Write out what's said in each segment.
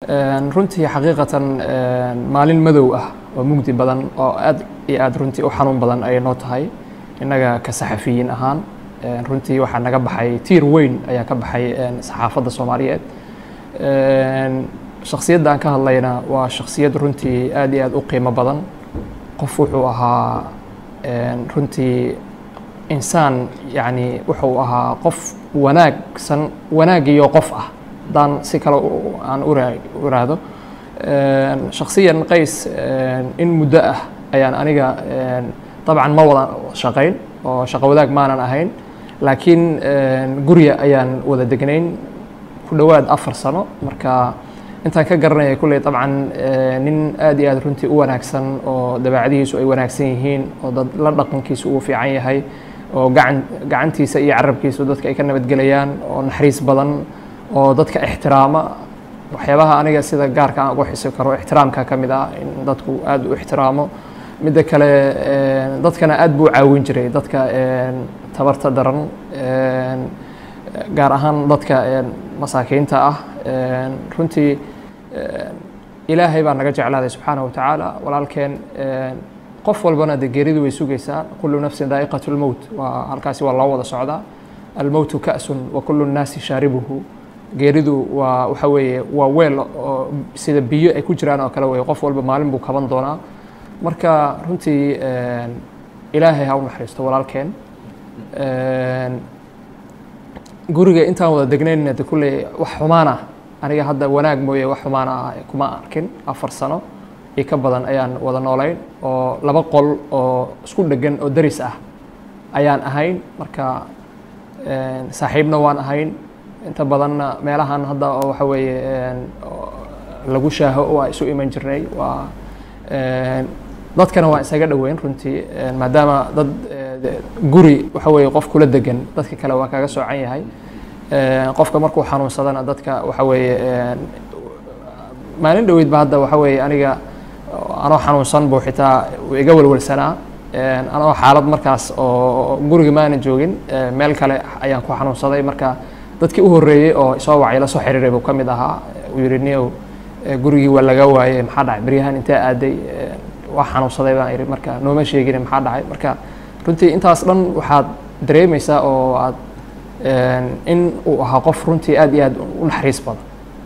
runtii xaqiiqatan maalin madow ah oo mugdi badan oo aad iyo aad runtii u xanuun badan ayay noo tahay innaga ka saxafiyiin ahaan runtii waxaa naga baxay tiir weyn ayaa ka baxay saxaafadda soomaaliyeed shaksiyadda aan ka hadlayna waa shaksiyad runtii aad iyo aad u qiimo badan qof wuxuu ahaa runtii insaan yacni wuxuu ahaa qof wanaagsan wanaagiyo qof ah haddaan si kale aan u iraahdo shaksiyan qays in muddo ah ayaan aniga dabcan ma wada shaqayn oo shaqo wadaag maanan ahayn laakiin gurya ayaan wada degnayn ku dhowaad afar sano marka intaan ka garanaya kulley dabcan nin aad iyo aad runtii u wanaagsan oo dabeecadihiisu ay wanaagsan yihiin oo dad la dhaqankiisu uu fiican yahay oo gacan gacantiisa iyo carabkiisu dadka ay ka nabadgelayaan oo naxariis badan oo dadka ixtiraama waxyaabaha aniga sida gaarka aan ugu xisi karo ixtiraamka ka mid ah in dadku aad u ixtiraamo midda kale dadkana aad buu caawin jiray dadka tabarta daran gaar ahaan dadka masaakiinta ah runtii ilaahay baa naga jeclaaday subxaanaه wa tacaala walaalkeen qof walbana de geeridu way sugaysaa kulu nafsin daa'iqaة اlmowt waa halkaasi waa loo wada socdaa almowtu ka'sun wa kulu الnaasi shaaribuhu geeridu waa waxa weeye waa weel oo sida biyo ay ku jiraan oo kale wey qof walba maalin buu kaban doonaa marka runtii ilaahay ha u naxariisto walaalkeen guriga intaan wada degnayna de kulley wax xumaan ah aniga hadda wanaag mooye wax xumaan ah kuma arkin afar sano iyo ka badan ayaan wada noolayn oo laba qol oo isku dhegan oo daris ah ayaan ahayn marka saaxiibna waan ahayn inta badanna meelahan hadda oo waxa weeye lagu shaaho waa isu iman jirnay waa dadkana waa isaga dhoweyn runtii maadaama dad guri waxa weeye qof kula degan dadka kale waa kaga soocan yahay qofka markuu xanuunsadana dadka waxa weeye maalin dhoweydba hadda waxa weeye aniga anoo xanuunsan buu xitaa iga welwelsanaa anoo xaalad markaas oo guriga maanan joogin meel kale ayaan ku xanuunsaday marka dadkii u horreeyey oo isoo wacay la soo xiriiray buu ka mid ahaa uu yidhi niyow gurigii waa laga waayey maxaa dhacay beryahan intee aaday waa xanuunsaday baan idhi marka nooma sheegin maxaa dhacay marka runtii intaas dhan waxaad dareemaysaa oo aad in uu ahaa qof runtii aad iyo aad u naxariis badan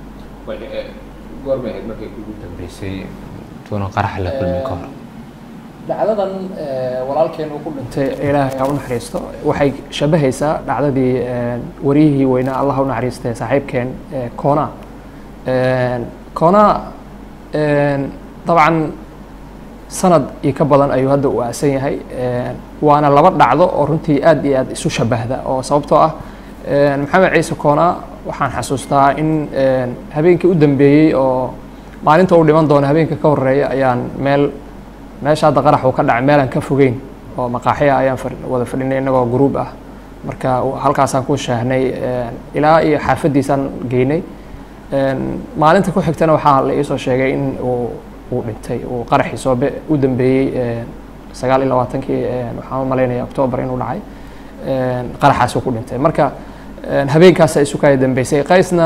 goormay ahayd markay kugu dambeysay tuuna qarax la kulmin ka hor dhacdadan walaalkeen uu ku dhintay ilaahay ha u naxariisto waxay shabahaysaa dhacdadii wariyihii weynaa allah ha u naxariistay saaxiibkeen koona koona dabcan sanad iyo ka badan ayuu hadda u aasan yahay waana laba dhacdo oo runtii aad iyo aad isu shabahda oo sababtoo ah maxamed ciise koona waxaan xasuustaa in habeenkii u dambeeyey oo maalinta uu dhiman doono habeenka ka horeeya ayaan meel meesha hadda qarax uu ka dhacay meelaan ka fogeyn oo maqaaxiya ayaan wada fadhinay innagoo gruub ah marka halkaasaan ku shaahnay ilaa iyo xaafaddiisaan geynay maalinta ku xigtana waxaa la iisoo sheegay in uu uu dhintay uu qaraxii soobe u dambeeyey sagaal iyo labaatankii waxaan u malaynaya octoobar inuu dhacay qaraxaasuu ku dhintay marka habeenkaasa isu kaya dambeysay qaysna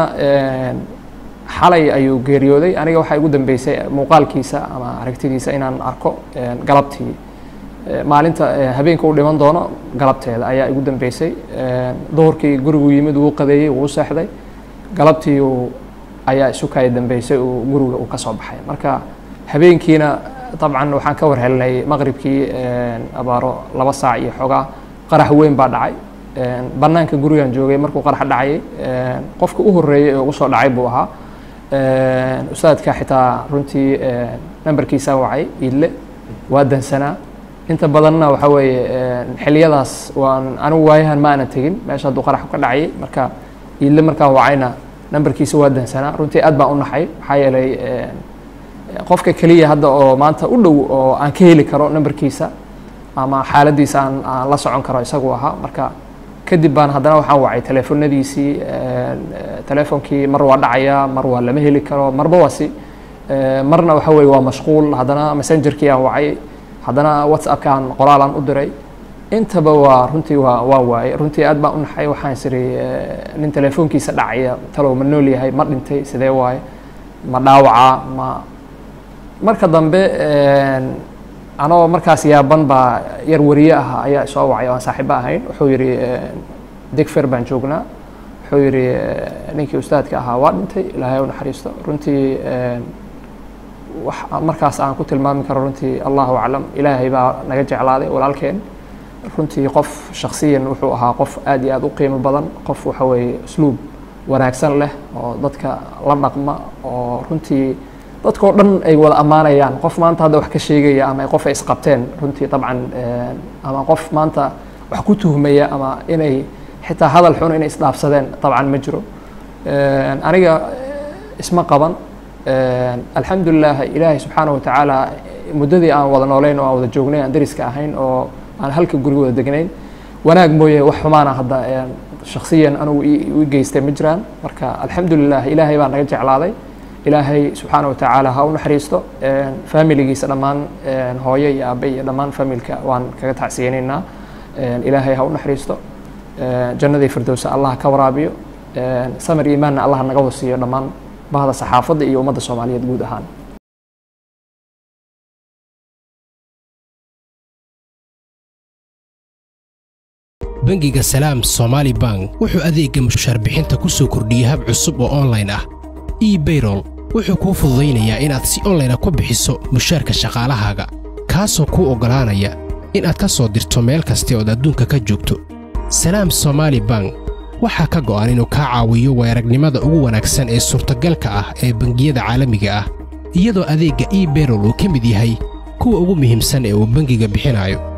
xalay ayuu geeriyooday aniga waxaa igu dambeysay muuqaalkiisa ama aragtidiisa inaan arko galabtii maalinta habeenka uu dhiman doono galabteeda ayaa igu dambeysay duhurkii gurigu yimid wuu qadeeyey wuu seexday galabtii uu ayaa isu kaya dambeysay uu guriga uu ka soo baxay marka habeenkiina dabcan waxaan ka war helnay maqribkii abaaro laba saac iyo xoogaa qarax weyn baa dhacay bannaanka gurigan joogay markuu qarax dhacayay qofka u horreeyey ee ugu soo dhacay buu ahaa ustaadka xitaa runtii nambarkiisaa wacay iidle waa dansanaa inta badanna waxa weeye xiliyadaas waan anigu waayahan ma aanan tegin meesha hadduu qarax ka dhacayay marka iidle markaan wacayna nambarkiisa waa dansanaa runtii aad baan u naxay maxaa yeelay qofka keliya hadda oo maanta u dhow oo aan ka heli karo nambarkiisa ama xaaladiisa aan aan la socon karo isagu ahaa marka kadib baan haddana waxaan wacay teleefonadiisii teleefonkii mar waa dhacaya mar waa lama heli karo marba waa si marna waxa weye waa mashquul haddana messengerkii aan wacay haddana whatsappkaan qoraalaan u diray intaba waa runtii waa waa waaye runtii aad baan u naxay waxaan isiri nin teleefonkiisa dhacaya talow ma nool yahay ma dhintay sidee waaye ma dhaawacaa ma marka dambe anoo markaas yaaban baa yar wariye ah ayaa soo wacay oo aan saaxiibo ahayn wuxuu yidhi digfer baan joognaa wuxuu yidhi ninkii ustaadka ahaa waa dhintay ilaahay u naxariisto runtii wax markaas aan ku tilmaami karo runtii allahu aclam ilaahay baa naga jeclaaday walaalkeen runtii qof shaksiyan wuxuu ahaa qof aad iyo aad u qiimo badan qof waxa weeye usluub wanaagsan leh oo dadka la dhaqma oo runtii dadkao dhan ay wada ammaanayaan qof maanta hadda wax ka sheegaya ama qof ay isqabteen runtii dabcan ama qof maanta wax ku tuhmaya ama inay xitaa hadal xun inay isdhaafsadeen dabcan ma jiro aniga isma qaban alxamdulilah ilaahay subxaana wa tacaala muddadii aan wada nooleyn oo aan wada joognay aan dariska ahayn oo aan halka guri wada degnayn wanaag mooye wax xumaana hadda shaksiyan anugu i geystay ma jiraan marka alxamdulilah ilaahay baa naga jeclaaday ilaahay subxaana wa tacaala ha u naxariisto faamiligiisa dhammaan hooyo iyo aabe iyo dhammaan faamilka waan kaga tacsiyeynaynaa ilaahay ha u naxariisto jannadii firdowsa allah ka waraabiyo samir iimaanna allah naga wasiiyo dhammaan bahda saxaafadda iyo ummadda soomaaliyeed guud ahaan bangiga salaam somaali bank wuxuu adeegga mushaarbixinta ku soo kordhiyey hab cusub oo onlayn ah ebayrol wuxuu kuu fududaynayaa inaad si onlayna ku bixiso mushaarka shaqaalahaaga kaasoo kuu oggolaanaya inaad ka soo dirto meel kasta ood adduunka ka joogto salaam somaali bank waxaa ka go'an inuu kaa caawiyo weeragnimada ugu wanaagsan ee suurtagalka ah ee bangiyada caalamiga ah iyadoo adeegga ebayrol uu ka mid yahay kuwa ugu muhiimsan ee uu bangiga bixinayo